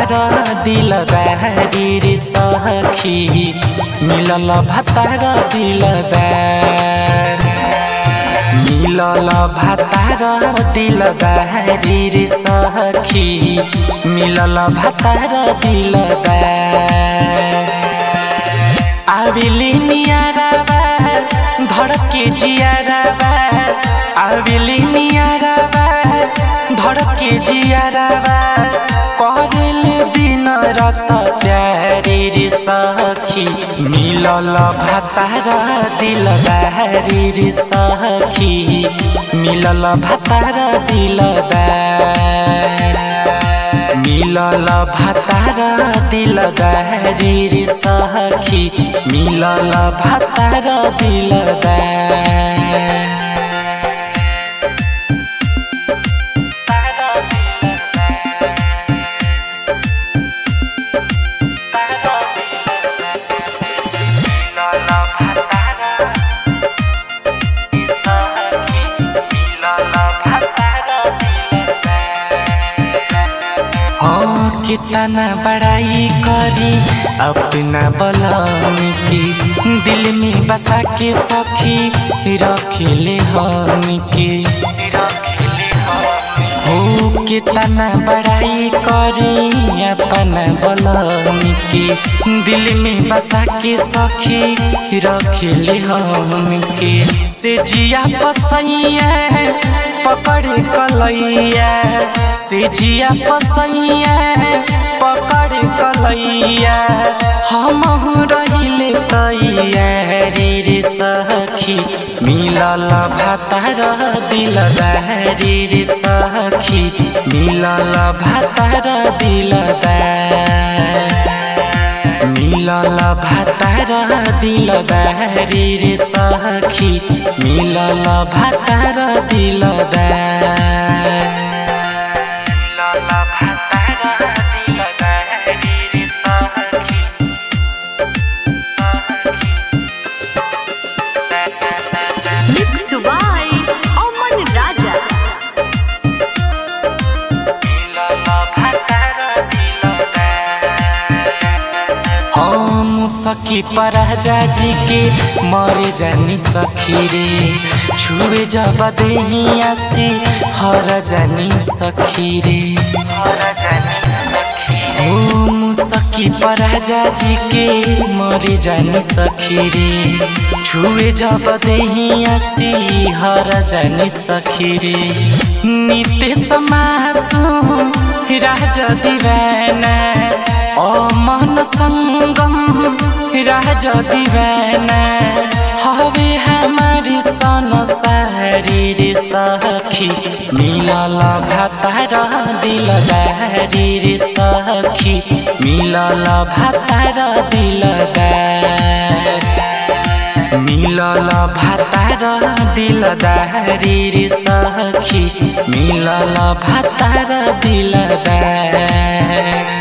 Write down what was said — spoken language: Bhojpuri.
भातार दिलदारी रे सखी मिलल भातार दिलदार मिलल भातार दिलदारी रे सखी मिलल भातार दिलदार आविली नियाराबा धड़के जियाराबा आविली नियाराबा धड़के जियाराबा करल दिन रात प्यारे रे सखी मिलल भातार दिलदारी रे सखी मिलल भातार दिलदार मिलल भातार दिलदारी रे सखी मिलल भातार दिलदार हाँ कितना बड़ाई करी अपना बलम की दिल में बसा के सखी रखले हम के हो कितना बड़ाई करी अपना बलम की दिल में बसा के सखी रखले हम के से जिया पसैया पकड़ कलैया से जिया पसैया पकड़ कलैया हम रहिले कैया रे रे सखी मिलल भातार दिलदारी रे सखी मिलल भातार दिलदार मिलल भातार दिलदारी रे सखी मिलल भातार दिलदार मिलल भातार दिलदारी रे सखी Mixed by Oman Raja. हम सखी पराजा जी के मरे जानी सखी रे छुए जब देहिया से हर जानी सखी रे हम सखी पराजा जी के मरे जानी सखी रे छुए जब देहिया से हर जानी सखी रे नित्य समासु राजा दीवाना अमन संगम राज दीवाना हवे हमारी सन सारी रे सखी मिलल भातार दिलदारी रे सखी मिलल भातार दिलदार मिलल भातार दिलदारी रे सखी मिलल भातार दिलदार